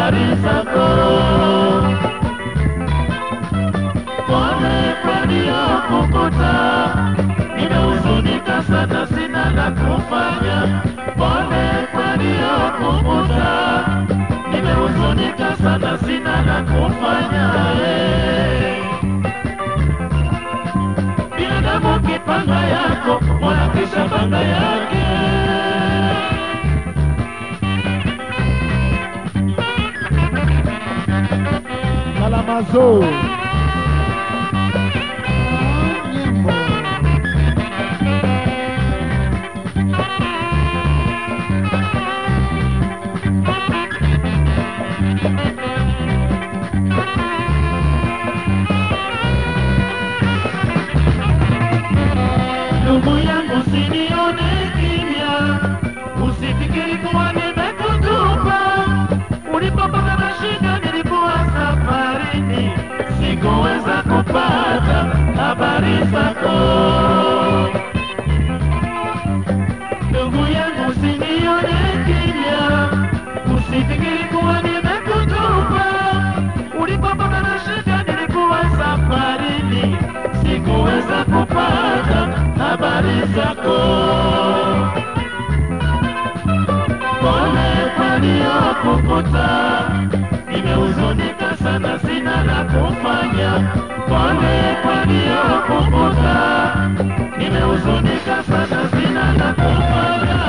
habari zako. Pole kwa niliyokukuta, nimehuzunika sana, sina la kufanya. Pole kwa niliyokukuta, nimehuzunika sana, sina la kufanya. eh. Binadamu kipanga yako, Mola kisha panga yake. Kalamazo. Nyimbo. Ndugu yangu usinione kimya, usifikiri kuwa nimekutupa. Ulipopata na shida nilikuwa safarini, sikuweza kupata habari zako. Ndugu yangu usinione kimya, usifikiri kuwa nimekutupa. Ulipopata na shida nilikuwa safarini, sikuweza kupata habari zako. Pole kwa niliyokukuta, nimehuzunika sana, sina la kufanya. Pole kwa niliyokukuta, nimehuzunika sana, sina la kufanya.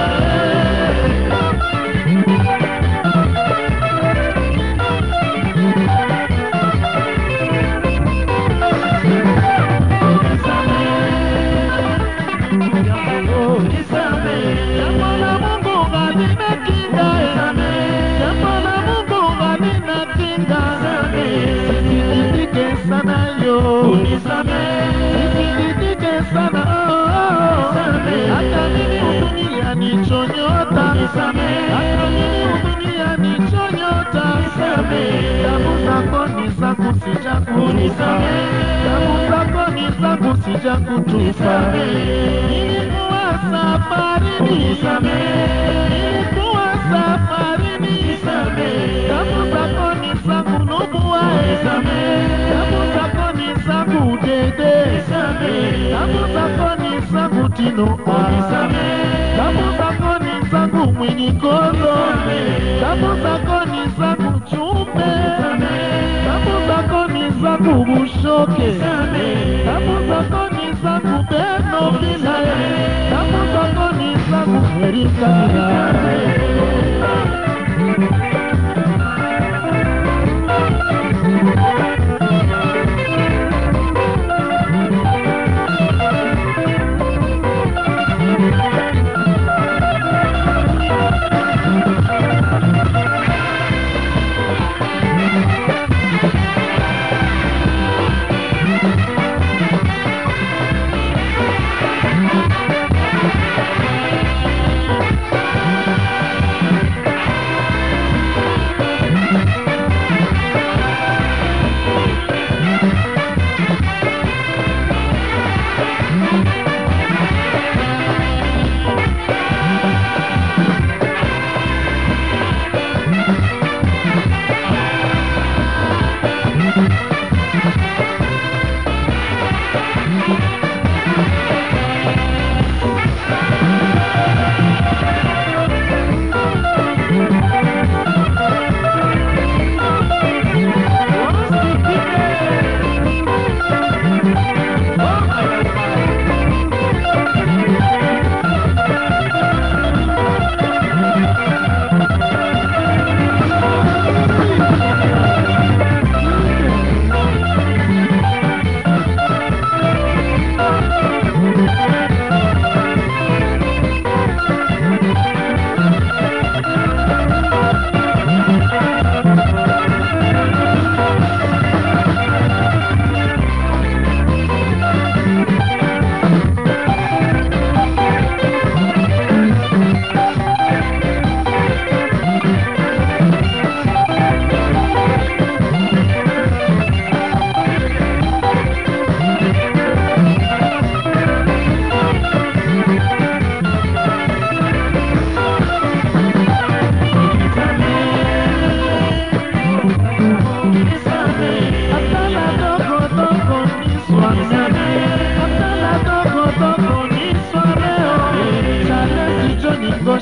Jambo la Mungu halina kinga, jambo la Mungu halina kinga. Sisikitike sana yo, sisikitike sana oh. Hata mimi dunia nichonyota, hata mimi dunia nichonyota. Damu zako ni zangu sijakutupa, damu zako ni zangu sijakutupa. Nilikuwa safarini, nilikuwa safarini, damu zako ni zangu nubuae, damu zako ni zangu dede, damu zako ni zangu tino ah. damu zako ni zangu mwinyi kondo, damu zako ni zangu chumbe, damu zako ni zangu bushoke, damu zako ni zangu beno bilaye, damu zako ni zangu erika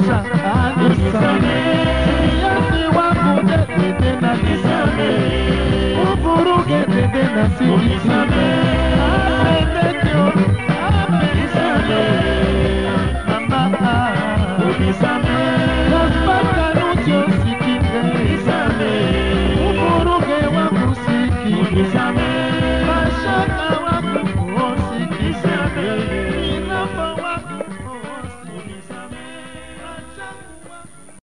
Sandra anisamehe, Siliasi wangu dede tena nisamehe, uvuruge dede na sinisamehe, apendekyo apenisamehe, mama unisamehe.